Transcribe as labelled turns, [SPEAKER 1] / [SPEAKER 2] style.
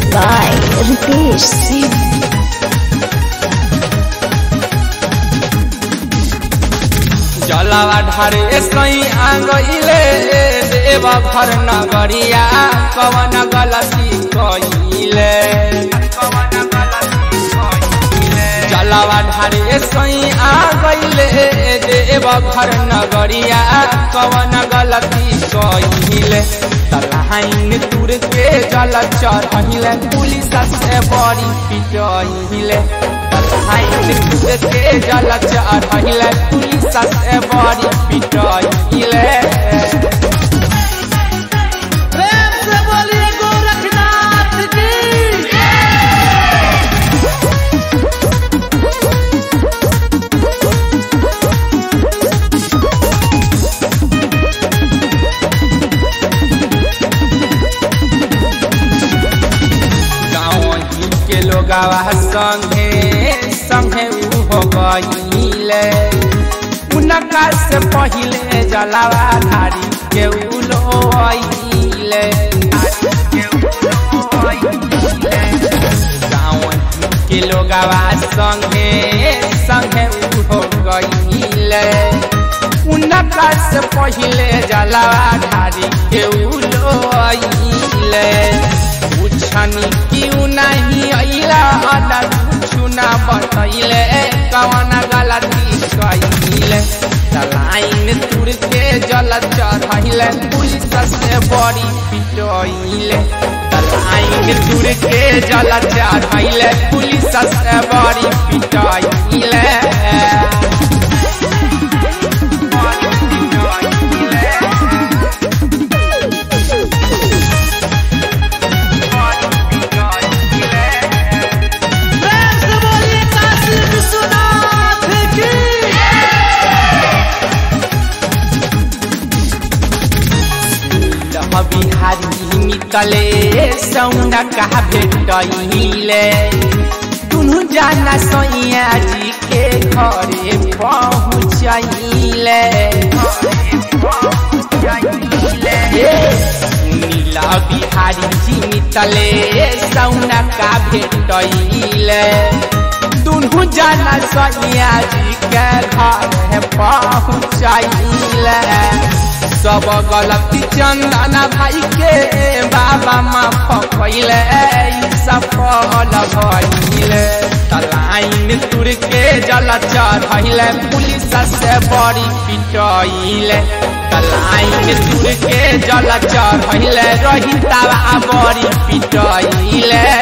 [SPEAKER 1] by Ritesh Singh.
[SPEAKER 2] जलावा ढारे सही आंगइले देव घर नगरिया कवन गलती कइले जलावा ढारे सही आंगइले देव घर नगरिया कवन गलती कइले तलहाइन तुर के जल चढ़िले पुलिस से बड़ी पिटइले तलहाइन तुर के जल चढ़िले पुलिस से बड़ी पिटइले
[SPEAKER 3] प्रेम से बोलिए गोरखनाथ की
[SPEAKER 2] गाँव के लोगावा संगे संगे उ हो गईले उनका से पहिले जलावा धारी के उलो आइले गाँव के लोगावा संगे संगे उ हो गईले उनका से पहिले जलावा धारी के उलो आइले पूछनी क्यों नहीं अइला अना कुछु ना बतैले कवन गलती कइले तलाइन तुर के जल चढ़ैले पुलिस से बड़ी पिटइले तलाइन तुर के जल चढ़ैले पुलिस से बड़ी पिटइले
[SPEAKER 3] प्रेम से बोलिए काशी विश्वनाथ की
[SPEAKER 2] लह बिहारी निकले सौना कहा भेटैले दुनु जाना सैया जी के घरे पहुँचैले नीला बिहारी जी निकले सौना का भेटैले दुनु जाना सैया जी के घरे पहुँचैले सब गलती चंदना भाई के बाबा माफ कैले सफल भइले तलाइन तुर के जल चढ़ैले पुलिस से बड़ी पिटैले तलाइन तुर के जल चढ़ैले रही बड़ी पिटैले